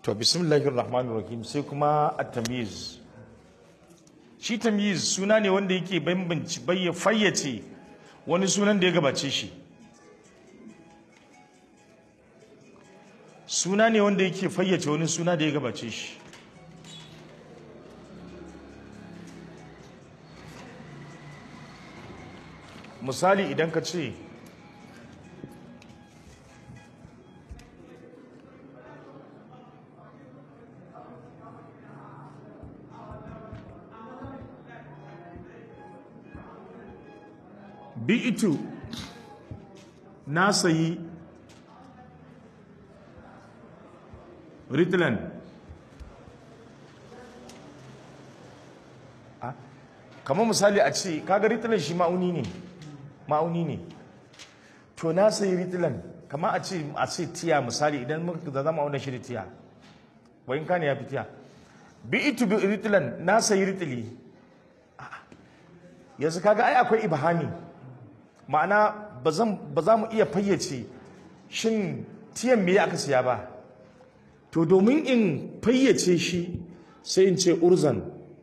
to bismillahir rahmanir rahim sai kuma at-tamyiz shi tamyiz suna ne wanda yake bambanci bayya fayyace wani sunan da ya gabace shi suna ne wanda yake fayyace wani suna da ya gabace shi misali idan ka ce bi'itu na sayi ritlan kamar misali a ce kaga ritlan shi ma'auni ne ma'auni ne to na sayi ritlan kamar a ce a ce tiya misali idan muka da zama auna shi da tiya wayin kane ya fi tiya bi'itu bi ritlan na sayi ritli yanzu kaga ai akwai ibhami ma'ana ba za mu iya fayyace shin tiyan me aka siya ba to domin in fayyace shi sai in ce urzan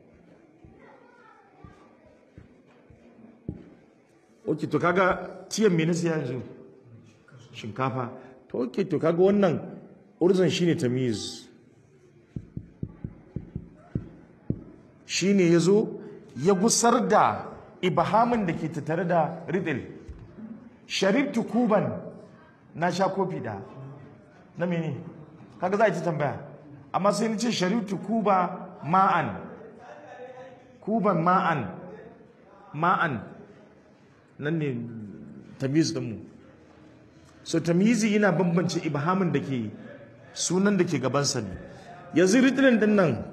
ok to kaga tiyan me na siya yanzu shinkafa to ok to kaga wannan urzan shine tamiz shine yazo ya gusar da ibahamin da ke tattare da ridil sharibtu kuban na sha kofi da na mene kaga za a ci tambaya amma sai ni ce sharibtu kuba ma'an kuban ma'an ma'an nan ne tamiz dinmu so tamizi yana bambance ibhamin da ke sunan da ke gabansa ne yanzu ridilin din nan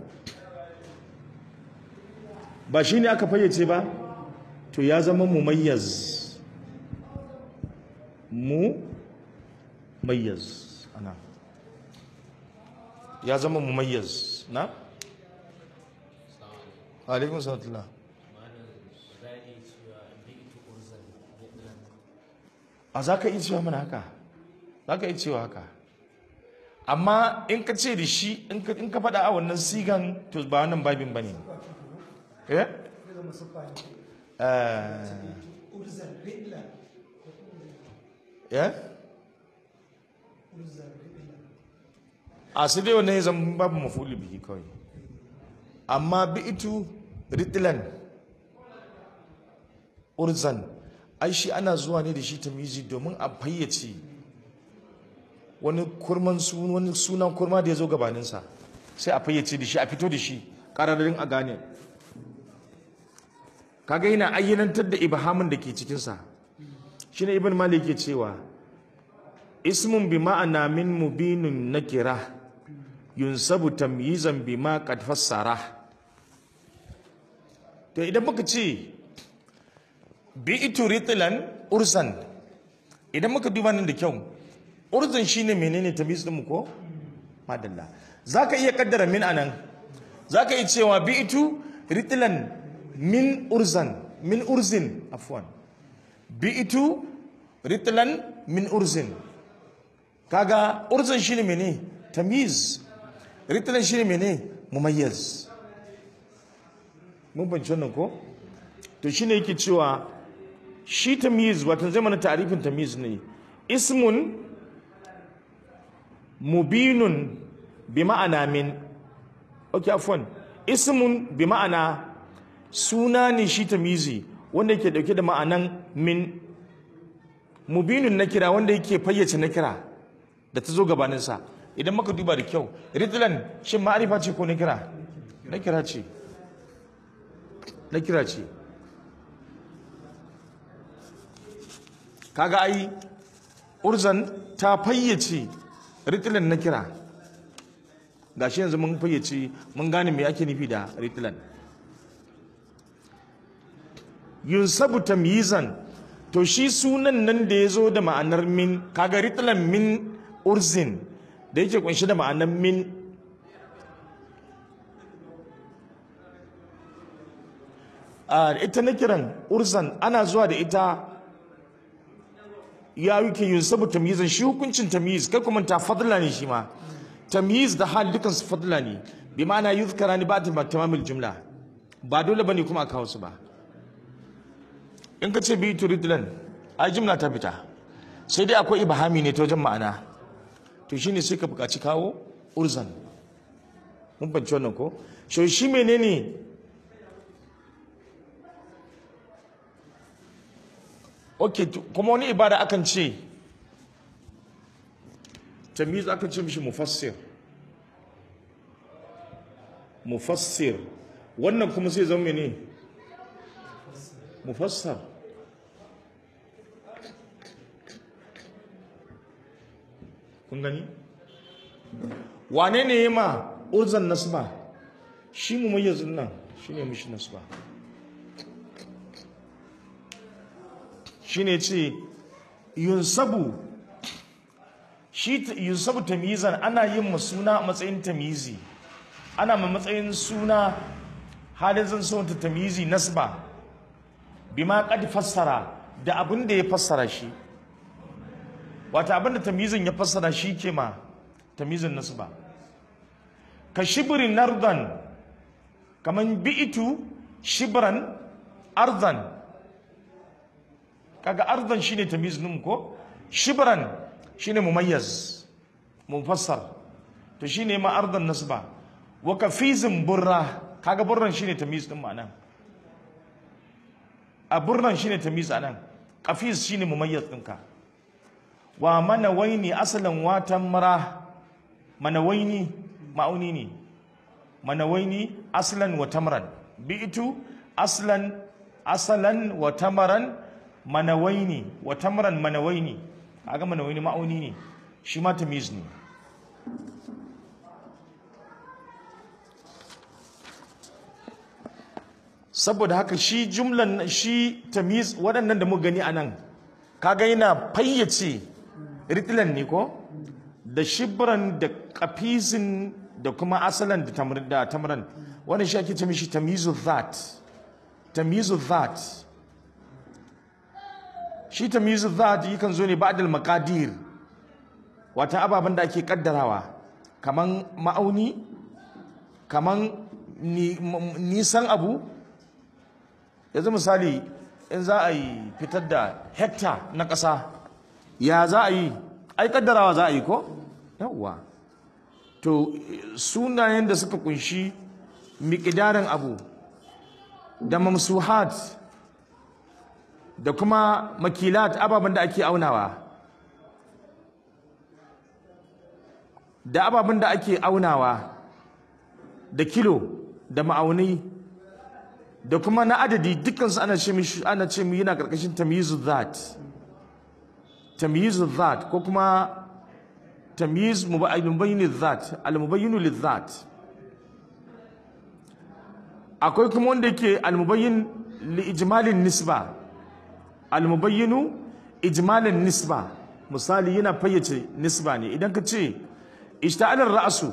ba shi ne aka fayyace ba to ya zama mumayyaz mu mayyaz ana ya zama mumayyaz na alaikun salatullah a za ka iya cewa mana haka za ka iya cewa haka amma in ka ce da shi in ka faɗa a wannan sigan to ba wannan babin ba ne eh ya a su dai wannan ya zama babu mafuli bihi kawai amma bi itu ritlan urzan ai shi ana zuwa ne da shi tamizi domin a fayyace wani kurman wani sunan kurma da ya zo gabaninsa sai a fayyace da shi a fito da shi ƙararrin a gane kaga yana ayyanantar da ibhamin da ke cikinsa shine ibn malik ke cewa ismun bi ma'ana min mubinun nakira yunsabu tamyizan bima qad fassara to idan muka ce bi ituritlan ursan idan muka duba nan da kyau urzan shine menene tamyiz din mu ko madalla zaka iya kaddara min anan zaka iya cewa bi itu ritlan min urzan min urzin afwan bi'itu ritlan min urzin kaga urzan shine mene tamyiz ritlan shine mene mumayyiz mun bance wannan ko to shine yake cewa shi tamyiz wato zai mana ta'rifin tamyiz ne ismun mubinun bi ma'ana min okay afwan ismun bi ma'ana suna ne shi tamizi wanda yake dauke da ma'anan min mubinun na kira wanda yake fayyace na kira da ta zo gabaninsa idan maka duba da kyau ritlan shin ma'arifa ce ko na kira na kira ce na kira ce kaga ai urzan ta fayyace ritlan na kira gashi yanzu mun fayyace mun gane me ake nufi da ritlan yunsabu tamyizan to shi sunan nan da ya zo da ma'anar min kaga ritlan min urzin da yake kunshi da ma'anar min ita na kiran urzan ana zuwa da ita ya yuke yunsabu tamyizan shi hukuncin tamyiz kai kuma ta fadla ne shi ma tamyiz da hal dukan su fadla ne bi ma'ana yuzkara ni ba ta tamamul jumla ba dole bane kuma a kawo su ba in ka ce bi turidlan ai jumla ta fita sai dai akwai ibhami ne ta wajen ma'ana to shine sai ka buƙaci kawo urzan mun fahimci wannan ko shi shi menene okay to- kuma wani ibada akan ce tamyiz akan ce mishi mufassir mufassir wannan kuma sai zama ne mufassar kun gani wane ne ya ma urzan nasba shi mu mayyazin nan shi ne mishi nasba shi ne ce yunsabu shi t- yunsabu tamyizan ana yin ma suna a matsayin tamyizi ana ma matsayin suna halin zan so ta tamyizi nasba bima qad fassara da abin da ya fassara shi wata abin da tamyizin ya fassara shi ke ma tamyizin nasba ka shibrin nardan kaman bi'itu shibran ardan kaga ardan shine tamyiz din ko shibran shine mumayyaz mufassar to shine ma ardan nasba wa kafizin burra kaga burran shine tamyiz din ma'anan a burran shine tamyiz anan kafiz shine mumayyaz ɗinka wa manawaini asalan watan mara manawaini ma'auni ne manawaini aslan wa tamran bi'tu aslan asalan wa tamaran manawaini wa tamran manawaini kaga manawaini ma'auni ne shi ma tamyiz ne saboda haka shi jumlan shi tamyiz waɗannan da muka gani anan kaga yana fayyace ritlan ne ko da shibran da kafizin da kuma asalan da tamr da tamran wannan shi ake ce mishi tamyizu dhat tamyizu dhat shi tamyizu dhat yakan zo ne ba'dal maqadir wata ababen da ake kaddarawa kaman ma'auni kaman ni- m- nisan abu yanzu misali in za a yi fitar da hekta na ƙasa ya za a yi ai kaddarawa za a yi ko yawwa to sunayen da suka kunshi miƙidarin abu da mamsuhat da kuma makilat ababen da ake aunawa da ababen da ake aunawa da kilo da ma'aunai da kuma na adadi dukkansu ana ce mishi ana ce mu yana karkashin tamyizu dhat tamyizu dhat ko kuma tamyiz mubayyin dhat al mubayyin lidhat akwai kuma wanda yake al mubayyin li ijmalin nisba al mubayyin ijmalin nisba misali yana fayyace nisba ne idan ka ce ishta'ala ra'su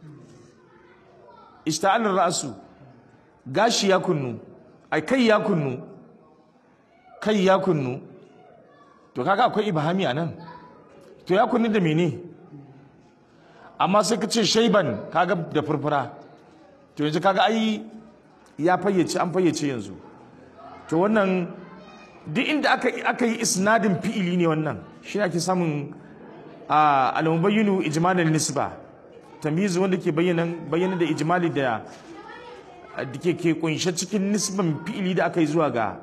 ishta'ala ra'su gashi ya kunnu ai kai ya kunnu kai ya kunnu to kaga akwai ibhami anan to ya kunnu da mene amma sai ka ce shaiban kaga da furfura to yanzu kaga ai ya fayyace an fayyace yanzu to wannan duk inda aka aka yi isnadin fi'ili ne wannan shi ake samun a al-mubayyinu ijmalul nisba tamyiz wanda ke bayyana bayyana da ijmali da da ke ke kunshe cikin nisban fi'ili da aka yi zuwa ga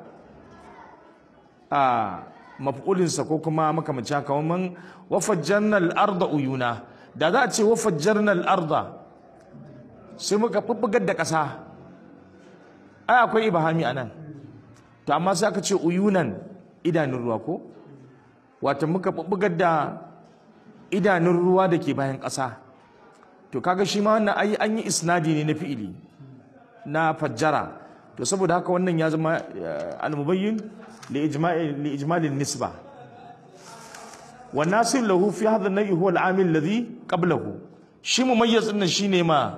a maf'ulinsa ko kuma makamancin haka kaman wafajjarna al-arda uyuna da za a ce wafajjarna al-arda sai muka bubbugar da ƙasa ai akwai ibahami anan to amma sai aka ce uyunan idanun ruwa ko wato muka bubbugar da idanun ruwa da ke bayan ƙasa to kaga shi ma wannan ai an yi isnadi ne na fi'ili na fajjara to saboda haka wannan ya zama eh, al-mubayyin li ijma'i li ijmalin nisba wa nasib lahu fi hadha an-nahy huwa al-amil alladhi qablahu shi mumayyiz din shine ma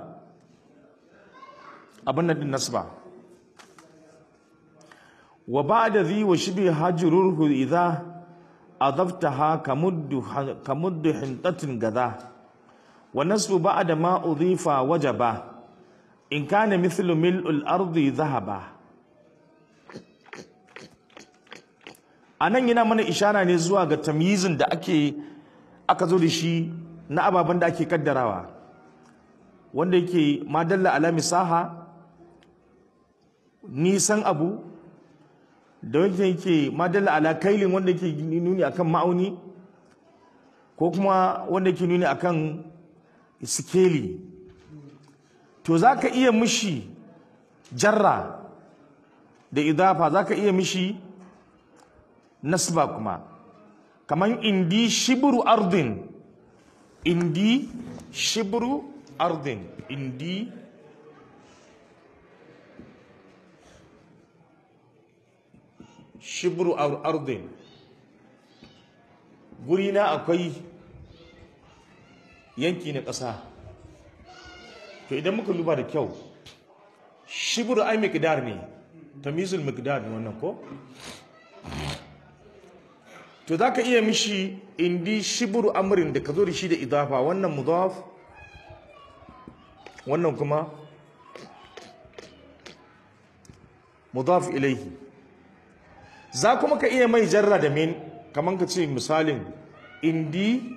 abin nan din nasba wa ba'da dhi wa shibi hajruhu idha adaftaha kamuddu kamuddu hintatin gada wa nasbu ba'da ma udhifa wajaba in kana mithlu mil'ul ardi dhahaba anan yana mana ishara ne zuwa ga tamyizin da ake aka zo da shi na ababen da ake kaddarawa wanda yake madalla ala misaha nisan abu da wanda yake madalla ala kailin wanda yake nuni akan ma'auni ko kuma wanda yake nuni akan sikeli to za ka iya mishi jarra da idafa za ka iya mishi nasba kuma kamar indi shibru ardin indi shibru ardin indi shibru ardin guri na akwai yanki na ƙasa to idan muka duba da kyau shibru ai miqdar ne tamizul miqdar ne wannan ko to za ka iya mishi indi shibru amrin da ka zo da shi da idafa wannan mudaf wannan kuma mudaf ilaihi za kuma ka iya mai jarra da min kamar ka ce misalin indi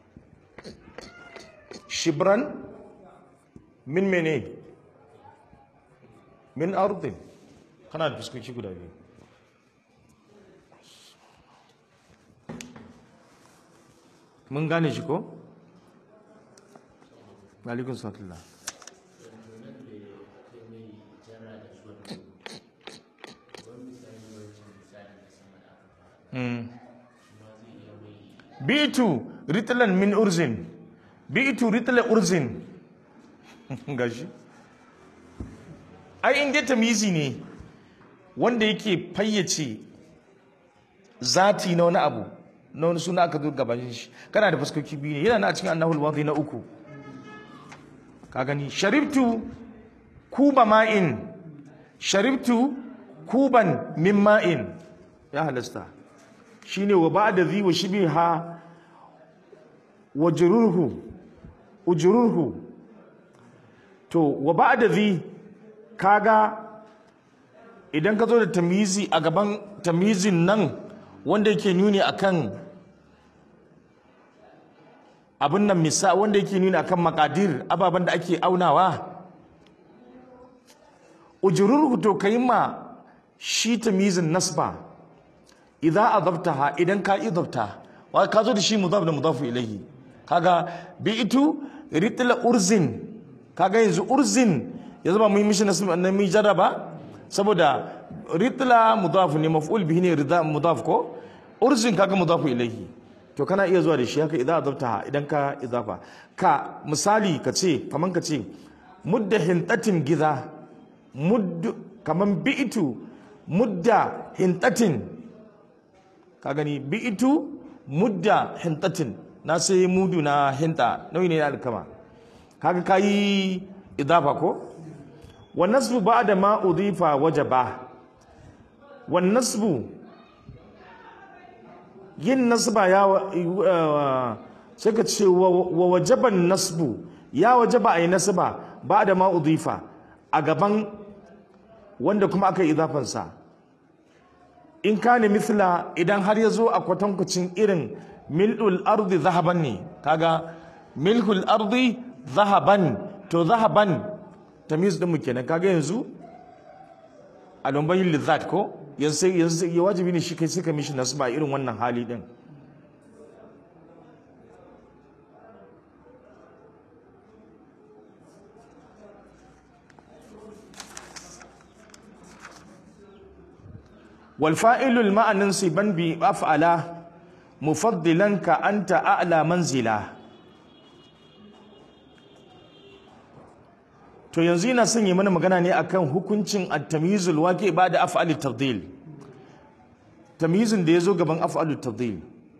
shibran min mene min ardin kana da fuskoki guda biyu mun gane shi ko? Malikun Satullah. bitu ritlan min urzin bitu ritla urzin gashi ai inda tamyizi ne wanda yake fayyace zati na wani abu na wani suna aka zo gaban shi kana da fuskoki biyu ne yana na cikin annahul wadi na uku ka gani sharibtu kuba ma'in sharibtu kuban min ma'in ya halasta shine wa ba'da zi wa shibiha wa jururhu ujururhu to wa ba'da zi kaga idan ka zo da tamyizi a gaban tamyizin nan wanda yake nuni akan abin nan misa wanda yake nuni akan makadir ababen da ake aunawa ujururhu to kai ma shi tamyizin nasba idza adabtaha idan ka idabta wa ka zo da shi mudaf da mudafu ilayhi kaga bi'tu ritla urzin kaga yanzu urzin ya zama mun mishi nasba nan mun jarraba saboda ritla mudaf ne maf'ul bihi ne rida mudaf ko urzin kaga mudafu ilayhi to kana iya zuwa da shi haka idza adabtaha idan ka idafa ka misali ka ce kaman ka ce mudda hintatin giza mudd kaman bi'tu mudda hintatin ka gani bi'itu mudda hintatin na sai mudu na hinta nauyi ne na alkama kaga kayi idafa ko wa nasbu ba'da ma udifa wajaba wa nasbu yin nasba ya sai ka ce wa wajaban nasbu ya wajaba ayi nasba ba'da ma udifa a gaban wanda kuma aka yi idafansa in kane mithla idan har ya zo a kwatankwacin irin mil'ul ardi zahaban ne kaga milkul ardi zahaban to zahaban tamiz din mu kenan kaga yanzu a lumbayin lizzat ko yanzu yanzu ya wajibi ne shi kai suka mishi nasba irin wannan hali din والفائل الماء ننصبا بأفعلا مفضلا كأنت أعلى منزلا to yanzu yana son yi mana magana ne akan hukuncin at-tamyizul waqi ba da af'alut tafdil tamyizin da yazo gaban af'alut tafdil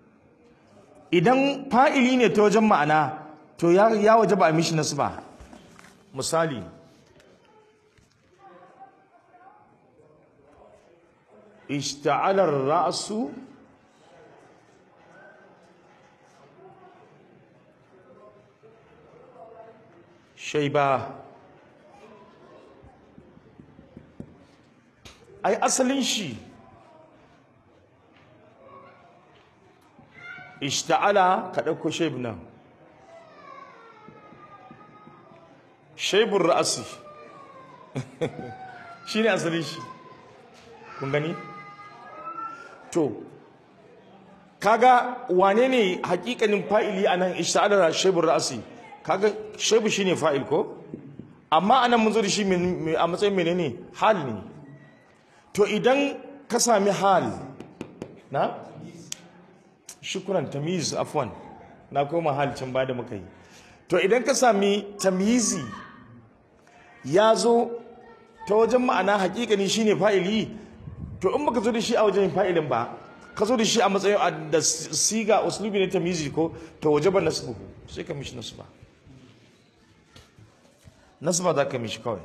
idan fa'ili ne ta wajen ma'ana to ya ya wajaba a mishi nasba misali اشتعل الرأس shaiba ai asalin shi ishta'ala ka ɗauko shaib nan shaibun ra'asi shi ne asalin shi kun gani to kaga wane ne hakikanin fa'ili a nan ishta'ala shaibun ra'asi kaga shaibu shi ne fa'il ko amma anan mun zo da shi a matsayin menene hal ne to idan ka sami hal na shukuran tamiz afwan na koma hal can ba da muka yi to idan ka sami tamizi ya zo ta wajen ma'ana hakikani shine fa'ili to in baka zo da shi a wajen fa'ilin ba ka zo da shi a matsayin da siga uslubi ne tamizi ko to waje ba nasbu sai ka mishi nasba nasba za ka mishi kawai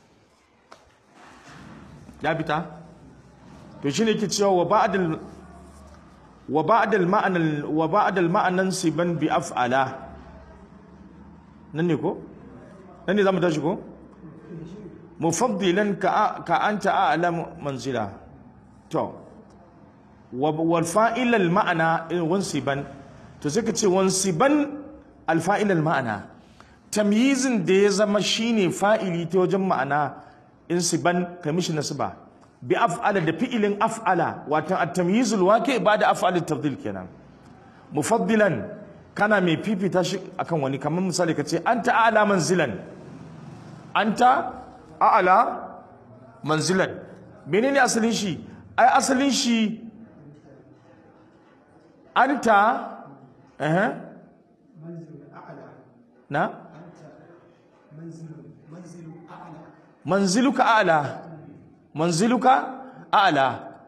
ya fita to shine ke cewa wa ba'dal wa ba'dal ma'ana wa ba'dal ma'anan siban bi af'ala nan ne ko nan ne zamu tashi ko mufaddilan ka ka anta a'la manzila to wal fa'il al ma'ana wansiban to sai ka ce wansiban al fa'il al ma'ana tamyizin da ya zama shine fa'ili ta wajen ma'ana insiban ka mishi nasba bi af'ala da fi'ilin af'ala watan at-tamyizul waqi ba'da af'al at-tafdil kenan mufaddilan kana mai fifita shi akan wani kamar misali kace anta a'la manzilan anta a'la manzilan menene asalin shi ai asalin shi anta eh na manziluka a'la manziluka a'la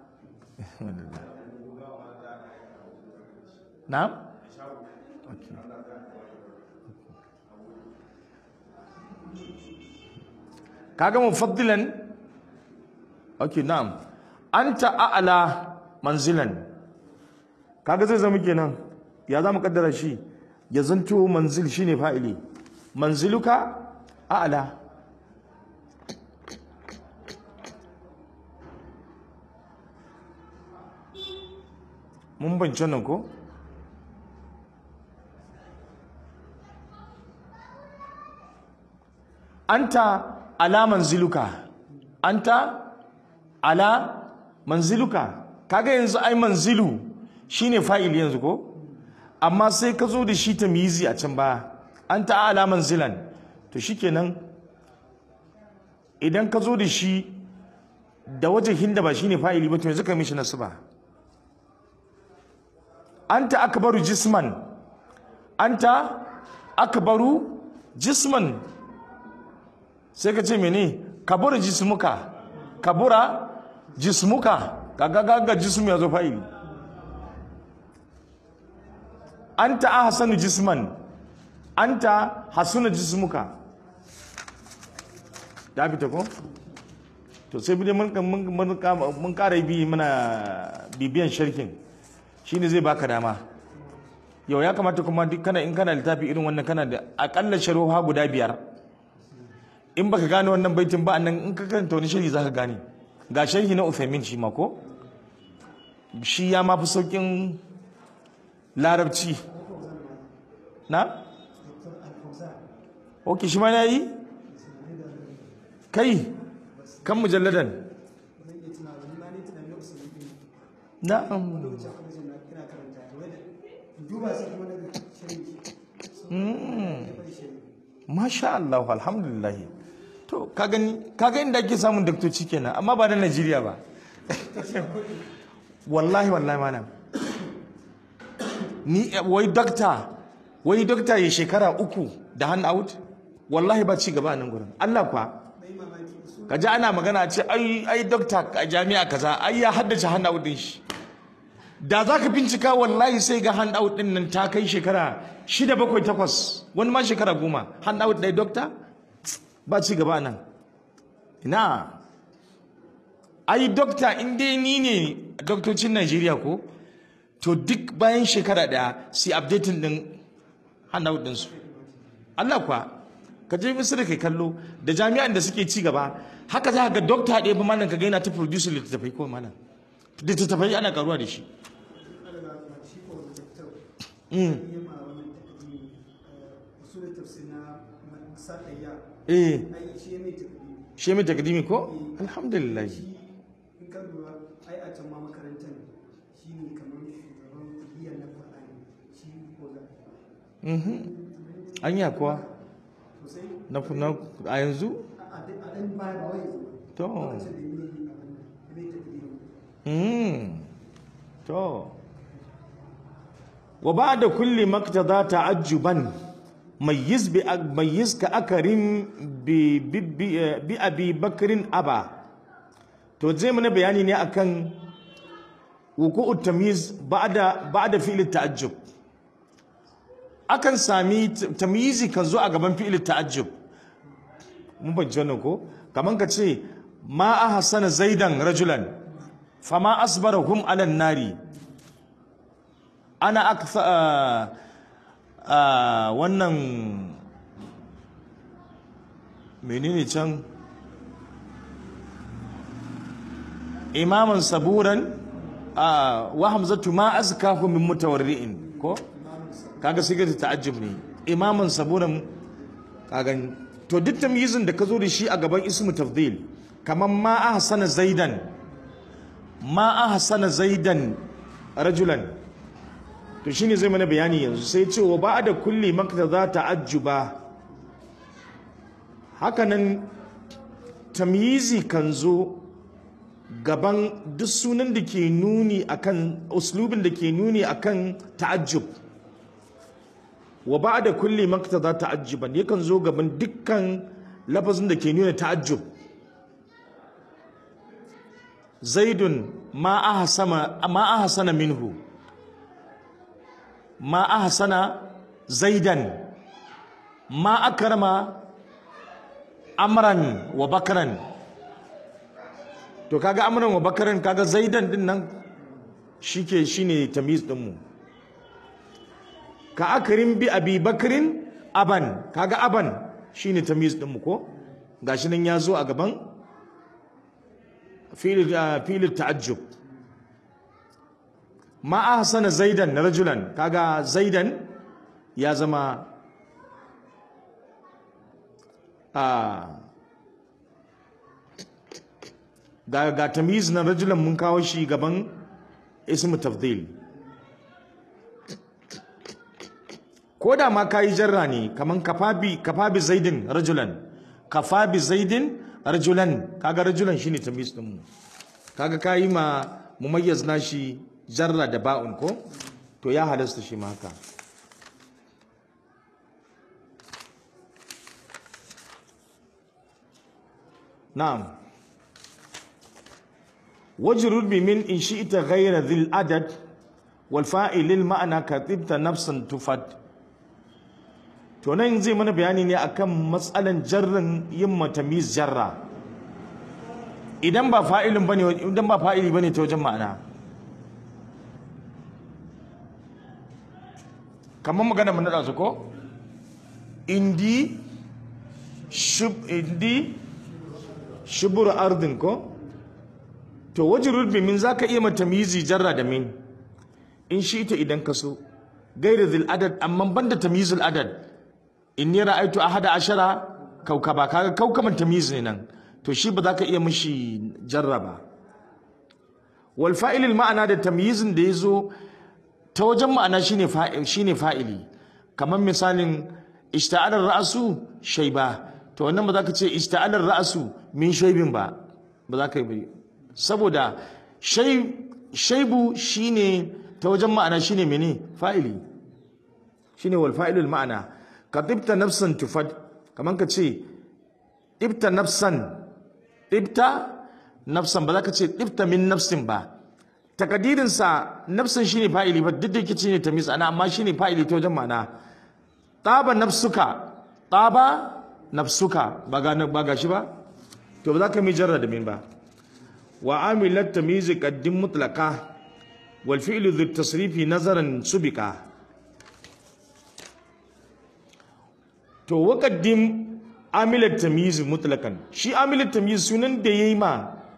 na'am kaga mufaddilan okay na'am anta a'la manzilan kaga zai zama kenan ya zamu kaddara shi ya zanto manzil shine fa'ili manziluka a'la mun bance nan ko anta ala manziluka anta ala manziluka kaga yanzu ai manzilu shine fa'il yanzu ko amma sai ka zo da shi tamyizi a can baya anta ala manzilan to shikenan idan ka zo da shi da wajen da ba shine fa'ili ba to yanzu ka mishi nasu ba anta akbaru jisman anta akbaru jisman sai ka ce mene kabura jismuka kabura jismuka kaga gaga jismu ya zo fa'ili anta ahsanu jisman anta hasuna jismuka da fita ko to sai bi mun mun mun kara bi mana bibiyan sharkin shine zai baka dama yau ya kamata kuma duk kana in kana littafi irin wannan kana da akalla sharuha guda biyar in baka gane wannan baitin ba nan in ka karanta wani sharhi zaka gane ga sharhi na Uthaymin shi ma ko shi ya ma fi saukin larabci na ok shi ma na yi kai kan mujalladan na'am Masha Allah alhamdulillah to ka gani kaga inda ake samun daktoci kenan amma ba na Najeriya ba wallahi wallahi mana ni wai dokta wai dokta ya shekara uku da hand out wallahi ba ci gaba a nan gurin Allah kwa ka ji ana magana ce ai ai dokta a jami'a kaza ai ya haddace hand out din shi da za ka bincika wallahi sai ga hand out din nan ta kai shekara shida bakwai takwas wani ma shekara goma hand out ɗaya dokta ba ci gaba nan ina ai dokta in dai ni ne doktocin Najeriya ko to duk bayan shekara ɗaya sai updating din hand out ɗinsu Allah kwa ka je misira kai kallo da jami'an da suke ci gaba haka za ka ga dokta ɗaya ba malam ka ga yana ta produce littattafai ko malam littattafai ana karuwa da shi eh shi mai takdimi ko alhamdulillah in ka lura ai a can ma makarantar shi ne kamar shugaban kuliyar na faɗa ne shi ko za mhm anya kuwa sosai na na a yanzu a ɗan baya ba wai yanzu to lokacin da ya yi abin nan ya mai tafiye mhm to wa ba'da kulli maktada ta'ajjuban mayyiz bi mayyiz ka akarin bi bi bi- bi abi bakrin aba to zai mana bayani ne akan wuku'ut tamyiz ba'da ba'da fi'l ta'ajjub akan sami t- tamyizi kan zo a gaban fi'l ta'ajjub mun ban wannan ko kaman ka ce ma ahsana zaidan rajulan fama asbarahum ala nari ana aktha a wannan menene can imaman saburan a wa hamzatu ma azkahu min mutawarri'in ko kaga sigar ta'ajjub ne imaman saburan kaga to duk tamyizin da ka zo da shi a gaban ismu tafdil kaman ma ahsana zaidan ma ahsana zaidan rajulan to shine zai mana bayani yanzu sai ce wa ba'da kulli maktaza ta'ajjuba hakanan tamyizi kan zo gaban duk sunan da ke nuni akan uslubin da ke nuni akan ta'ajjub wa ba'da kulli maktaza ta'ajjuban yakan zo gaban dukkan lafazin da ke nuna ta'ajjub zaidun ma ahsama ma ahsana minhu ma ahsana zaidan ma akrama amran wa bakran to kaga amran wa bakran kaga zaidan din nan shike shine tamyiz din mu ka akrim bi abi bakrin aban kaga aban shine tamyiz din mu ko gashi nan ya zo a gaban fi'il fi'il ta'ajjub ma ahsana zaidan rajulan kaga zaidan ya zama a ga ga tamyiz na rajulan mun kawo shi gaban ismu tafdil ko da ma kayi jarra ne kaman kafabi kafabi zaidin rajulan kafabi zaidin rajulan kaga rajulan shine tamyiz din mu kaga kayi ma mumayyaz nashi jarra da ba'un ko to ya halasta shi ma haka na'am wajrud bi min in shi'ta ghayra dhil adad wal fa'il lil ma'na katibta nafsan tufad to nan zai mana bayani ne akan matsalan jarrin yin matamiz jarra idan ba fa'ilin bane idan ba fa'ili bane ta wajen ma'ana kamar magana mun nada su ko indi shub indi shubur ardin ko to wajrud bi min zaka iya matamizi jarra da min in shi ita idan ka so gairi zil adad amma banda tamyizul adad inni ra'aytu ahada ashara kaukaba kaga kaukaban tamyiz ne nan to shi ba za ka iya mishi jarraba wal fa'ilil ma'ana da tamyizin da yazo ta wajen ma'ana shine fa'il shine fa'ili kamar misalin ishta'alar ra'su shayba to wannan ba za ka ce ishta'alar ra'su min shaybin ba ba za ka yi saboda shay shaybu shine ta wajen ma'ana shine mene fa'ili shine wal fa'ilul ma'ana ka tibta nafsan tufad kaman ka ce tibta nafsan tibta nafsan ba za ka ce tibta min nafsin ba takadirin sa nafsan shine fa'ili ba duk da yake shine tamyiz ana amma shine fa'ili ta wajen ma'ana taba nafsuka taba nafsuka ba ga ba ga shi ba to ba za ka mi jarra da min ba wa amilat tamyiz qaddim mutlaqa wal fi'lu dhu tasrifi nazaran subika to waqaddim amilat tamyiz mutlaqan shi amilat tamyiz sunan da yayi ma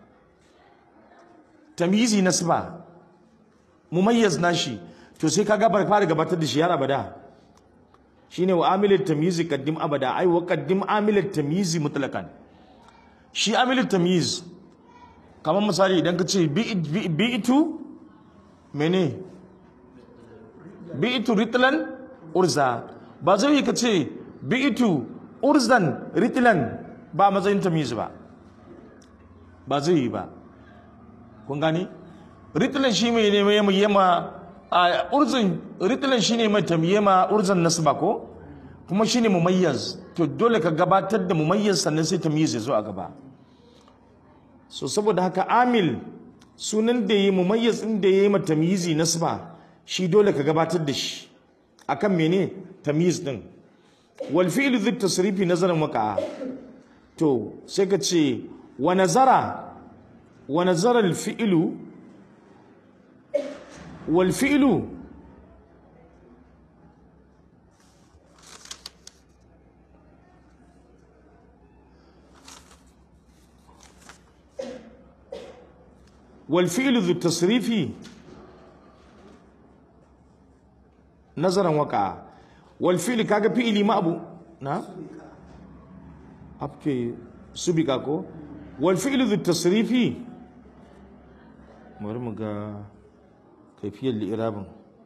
tamyizi nasba mumayyaz nashi to sai kaga bar fara gabatar da shi har abada shine wa amilat tamyiz qaddim abada ai wa qaddim amilat tamyiz mutlaqan shi amilat tamyiz kamar misali idan ka ce bi'itu mene bi'itu ritlan urza ba zai yi ka ce bi'itu urzan ritlan ba matsayin tamyiz ba ba zai yi ba kun gani ritlan shi mai ne mai yama a urzan ritlan shi ne mai tamyema urzan nasba ko kuma shi ne mumayyaz to dole ka gabatar da mumayyaz sannan sai tamyiz ya zo a gaba so saboda haka amil sunan da yi mumayyaz din da yayi mata tamyizi nasba shi dole ka gabatar da shi akan mene tamyiz din wal fi'lu dhi tasrifi nazaran waqa'a to sai ka ce wa nazara wa nazara al fi'lu wal fi'lu والفعل ذو التصريف نظرا وقع والفعل كاغا فعلي ما ابو نعم ابكي سبقا كو والفعل ذو التصريف مرمغا كيفية الإعراب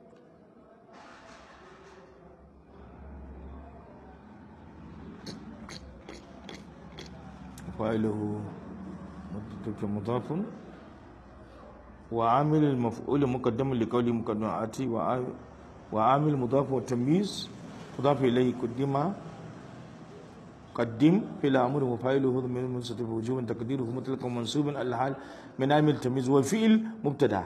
فاعله مضاف وعامل المفعول مقدم لقول مقدم آتي وعامل مضاف والتمييز مضاف إليه قدم قدم إلى أمر وفاعله من منصرف وجوبا تقديره مطلق منصوب الحال من عامل التمييز والفعل مبتدا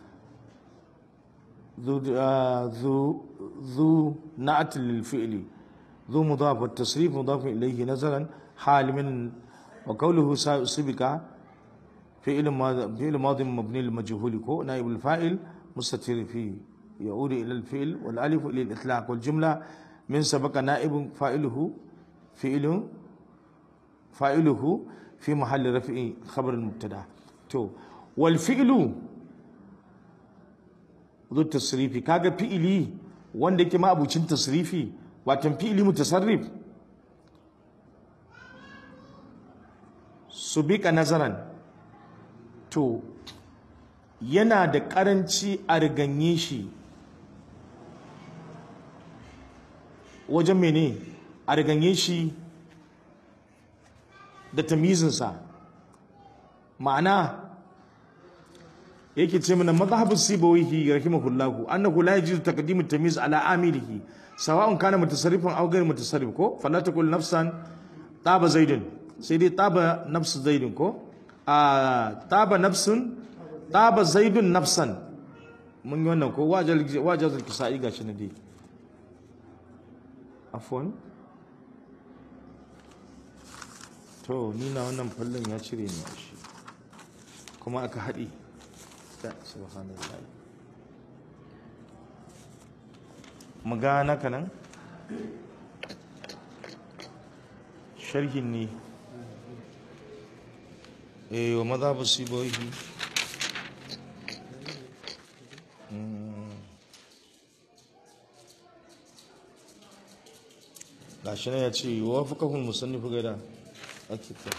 ذو ذو ذو نعت للفعل ذو مضاف والتصريف مضاف إليه نظرا حال من وقوله سبق فعل ماضي فعل ماضي مبني للمجهول كو نائب الفاعل مستتر فيه يعود الى الفعل والالف الى الاطلاق والجمله من سبق نائب فاعله فعل فاعله في محل رفع خبر المبتدا تو والفعل ذو التصريف كاغا فعلي wanda yake ma abucin tasrifi watan fi'ili mutasarrif subika nazaran to yana da ƙaranci a riganye shi wajen mene a riganye shi da tamizinsa ma'ana yake ce mana mazhabin sibawihi rahimahullahu annahu la yajuzu taqdimu tamiz ala amilihi sawa'un kana mutasarrifan aw ghayr mutasarrif ko fala taqul nafsan taba zaidun sai dai taba nafsu zaidun ko a taba nafsun taba zaidun nafsan mun yi wannan ko wajazal kisa'i gashi na dai afwan to ni na wannan fallon ya cire ni a shi kuma aka haɗi da subhanallah mu ga naka nan sharhin ne eh wa madhabu sibawihi gashi ya ce wa fuqahul musannif gaida ake ta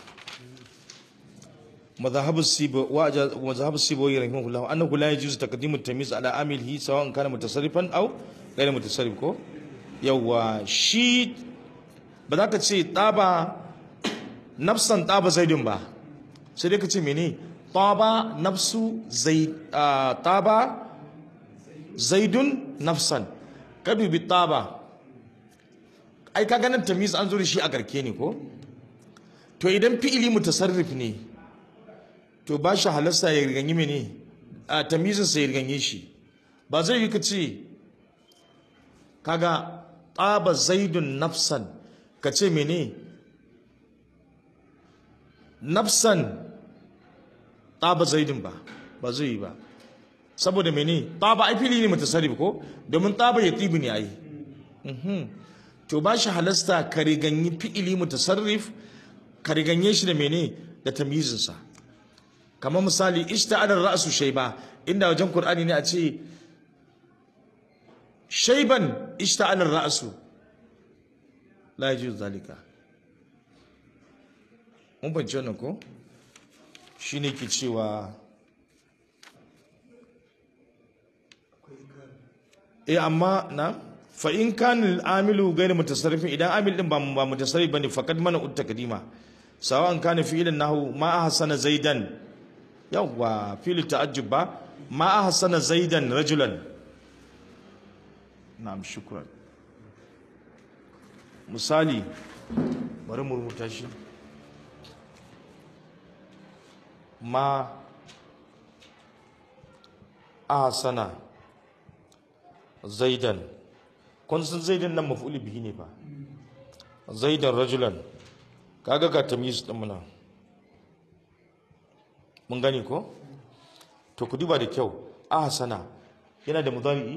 مذهب السيب ومذهب السيبوي رحمه الله انه لا يجوز تقديم التمييز على عامله سواء كان متصرفا او غير متصرف ko yawa shi ba za ka ce taba nafsan taba zaidun ba sai dai ka ce mene taba nafsu zaid taba zaidun nafsan ka dubi taba ai ka ganin tamiz an zo da shi a garke ne ko to idan fi'ili mutasarrif ne to ba shi halasta ya riganyi mene a tamizinsa ya riganye shi ba zai yi ka ce kaga ɗaba zaidun nafsan ka ce mene nafsan ɗaba zaidun ba ba zai yi ba saboda mene ɗaba ai fili ne mutasarrif ko domin ɗaba ya tibi ne ai to ba shi halasta ka riganyi fi'ili mutasarrif ka riganye shi da mene da tamyizinsa kamar misali ishta'ala ra'su shayba inda wajen qur'ani ne a ce shayban ishta'ala ra'su la yajuz zalika mun bance wannan ko shine ke cewa eh amma na fa in kana al-amilu ghayr mutasarrifin idan amil din ba ba mutasarrif bane faqad mana uttaqdima sawan kana fi'lan nahu ma ahsana zaidan yawa fi'l ta'ajjub ba ma ahsana zaidan rajulan na'am shukran misali bari mu rubuta shi ma ahsana zaidan kun san zaidan nan maf'ul bihi ne fa zaidan rajulan kaga ga tamyiz din muna mun gani ko to ku duba da kyau ahsana yana da mudari'i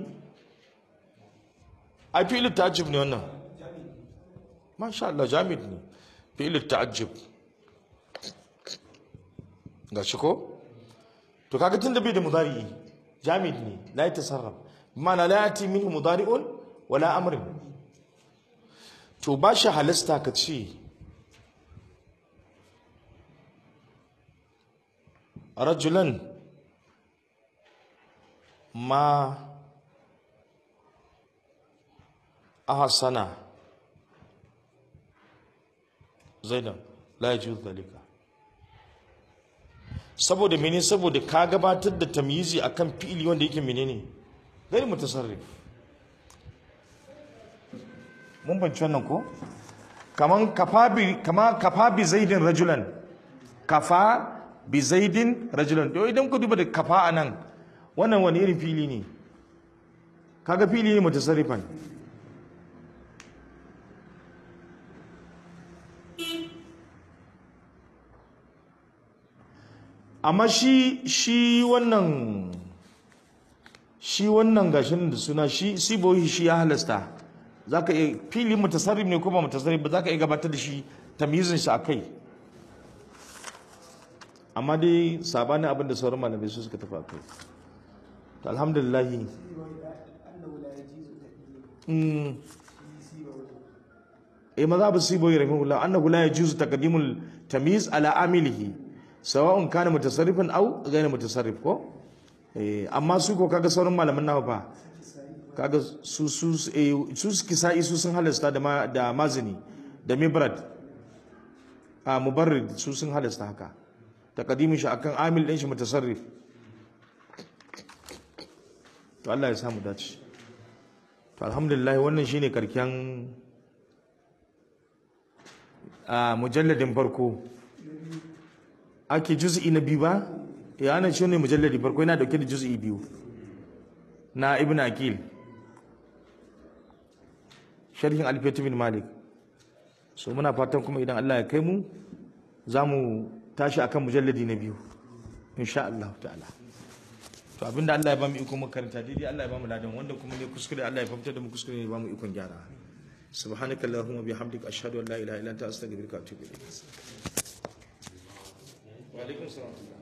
ai fi'il ta'ajjub ne wannan masha Allah jamid ne fi'il ta'ajjub gashi ko to kaga tunda bai da mudari'i jamid ne la yatasarraf bima'ana la yati minhu mudari'un wala amrin to ba shi halasta ka ce rajulan ma ahsana zaidan la yajuz dalika saboda mene saboda ka gabatar da tamyizi akan fi'ili wanda yake menene gari mutasarrif mun banci wannan ko kaman kafa bi kama kafa bi zaidin rajulan kafa bi zaidin rajulan to idan ku duba da kafa anan wannan wani irin fili ne kaga fili ne mutasarrifan amma shi shi wannan shi wannan gashin da suna shi sibohi shi ya halasta zaka iya fili mutasarrif ne ko ba mutasarrif ba zaka iya gabatar da shi tamyizin shi akai amma dai sabanin abin da sauran malamai su suka tafi akai to alhamdulillah mm eh mazhabu sibohi rahimahullah annahu la yajuzu taqdimul tamyiz ala amilihi sawa'un kana mutasarrifan aw ghayr mutasarrif ko eh amma su ko kaga sauran malaman nawa fa kaga su su eh, su kisa'i su sun halasta da ma, da mazini da mibrad a mubarrid su sun halasta haka taqdimin shi akan amil din shi mutasarrif to Allah ya samu dace to alhamdulillah wannan shine karken a mujalladin farko ake juz'i na biyu ba ya ana shi ne mujalladi farko yana dauke da juz'i biyu na ibn akil sharhin alfiyatu bin malik so muna fatan kuma idan Allah ya kai mu za mu tashi akan mujalladi na biyu insha Allah ta'ala to abinda Allah ya ba mu iko makaranta daidai Allah ya ba mu ladan wanda kuma ne kuskure Allah ya fahimtar da mu kuskure ne ya ba mu ikon gyara subhanaka allahumma bihamdika ashhadu an la ilaha illa anta astaghfiruka wa atubu ilayk wa alaikum salam